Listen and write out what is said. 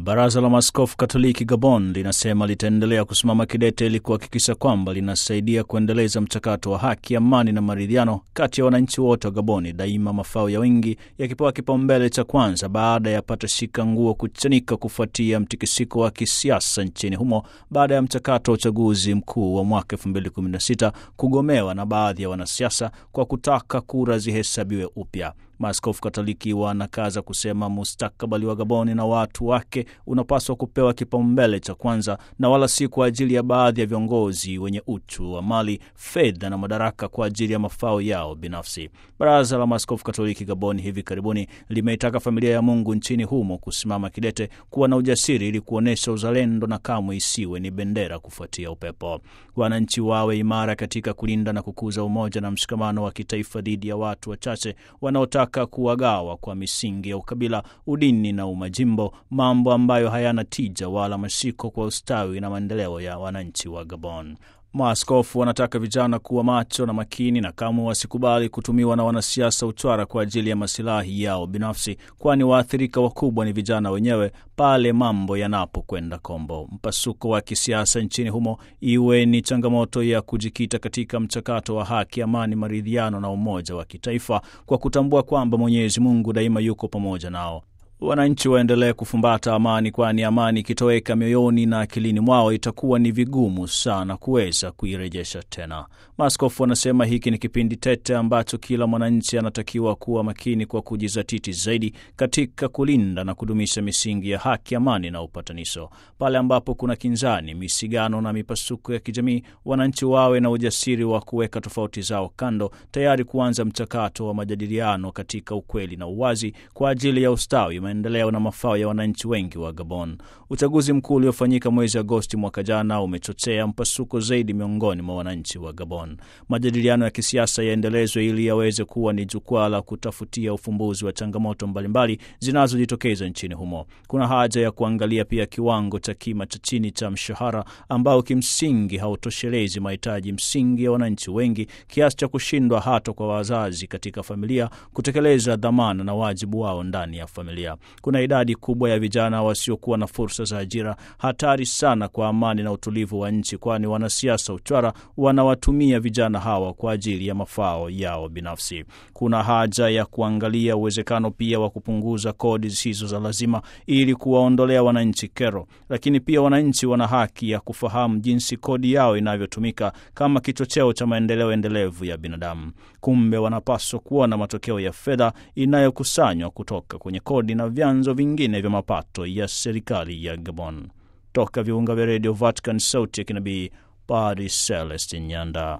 Baraza la Maaskofu Katoliki Gabon linasema litaendelea kusimama kidete ili kuhakikisha kwamba linasaidia kuendeleza mchakato wa haki, amani na maridhiano kati ya wananchi wote wa Gaboni, daima mafao ya wengi yakipewa kipaumbele cha kwanza baada ya patashika nguo kuchanika kufuatia mtikisiko wa kisiasa nchini humo baada ya mchakato wa uchaguzi mkuu wa mwaka 2016 kugomewa na baadhi ya wanasiasa kwa kutaka kura zihesabiwe upya. Maaskofu Katoliki wanakaza kusema mustakabali wa Gaboni na watu wake unapaswa kupewa kipaumbele cha kwanza na wala si kwa ajili ya baadhi ya viongozi wenye uchu wa mali, fedha na madaraka kwa ajili ya mafao yao binafsi. Baraza la Maaskofu Katoliki Gaboni hivi karibuni limeitaka familia ya Mungu nchini humo kusimama kidete, kuwa na ujasiri ili kuonyesha uzalendo na kamwe isiwe ni bendera kufuatia upepo. Wananchi wawe imara katika kulinda na kukuza umoja na mshikamano wa kitaifa dhidi ya watu wachache wanaotaka kuwagawa kwa misingi ya ukabila, udini na umajimbo, mambo ambayo hayana tija wala mashiko kwa ustawi na maendeleo ya wananchi wa Gabon. Maaskofu wanataka vijana kuwa macho na makini na kamwe wasikubali kutumiwa na wanasiasa uchwara kwa ajili ya masilahi yao binafsi, kwani waathirika wakubwa ni vijana wenyewe pale mambo yanapokwenda kombo. Mpasuko wa kisiasa nchini humo iwe ni changamoto ya kujikita katika mchakato wa haki, amani, maridhiano na umoja wa kitaifa, kwa kutambua kwamba Mwenyezi Mungu daima yuko pamoja nao. Wananchi waendelee kufumbata amani, kwani amani ikitoweka mioyoni na akilini mwao itakuwa ni vigumu sana kuweza kuirejesha tena. Maaskofu wanasema hiki ni kipindi tete ambacho kila mwananchi anatakiwa kuwa makini kwa kujizatiti zaidi katika kulinda na kudumisha misingi ya haki, amani na upatanisho. Pale ambapo kuna kinzani, misigano na mipasuko ya kijamii, wananchi wawe na ujasiri wa kuweka tofauti zao kando, tayari kuanza mchakato wa majadiliano katika ukweli na uwazi kwa ajili ya ustawi maendeleo na mafao ya wananchi wengi wa Gabon. Uchaguzi mkuu uliofanyika mwezi Agosti mwaka jana umechochea mpasuko zaidi miongoni mwa wananchi wa Gabon. Majadiliano ya kisiasa yaendelezwe ili yaweze kuwa ni jukwaa la kutafutia ufumbuzi wa changamoto mbalimbali zinazojitokeza nchini humo. Kuna haja ya kuangalia pia kiwango cha kima cha chini cha mshahara ambao kimsingi hautoshelezi mahitaji msingi ya wananchi wengi kiasi cha kushindwa hata kwa wazazi katika familia kutekeleza dhamana na wajibu wao ndani ya familia. Kuna idadi kubwa ya vijana wasiokuwa na fursa za ajira, hatari sana kwa amani na utulivu wa nchi, kwani wanasiasa uchwara wanawatumia vijana hawa kwa ajili ya mafao yao binafsi. Kuna haja ya kuangalia uwezekano pia wa kupunguza kodi zisizo za lazima ili kuwaondolea wananchi kero, lakini pia wananchi wana haki ya kufahamu jinsi kodi yao inavyotumika kama kichocheo cha maendeleo endelevu ya binadamu. Kumbe wanapaswa kuona matokeo ya fedha inayokusanywa kutoka kwenye kodi na vyanzo vingine vya mapato ya serikali ya Gabon. Toka viunga vya redio Vatican, sauti ya kinabii, Padre Celestin Nyanda.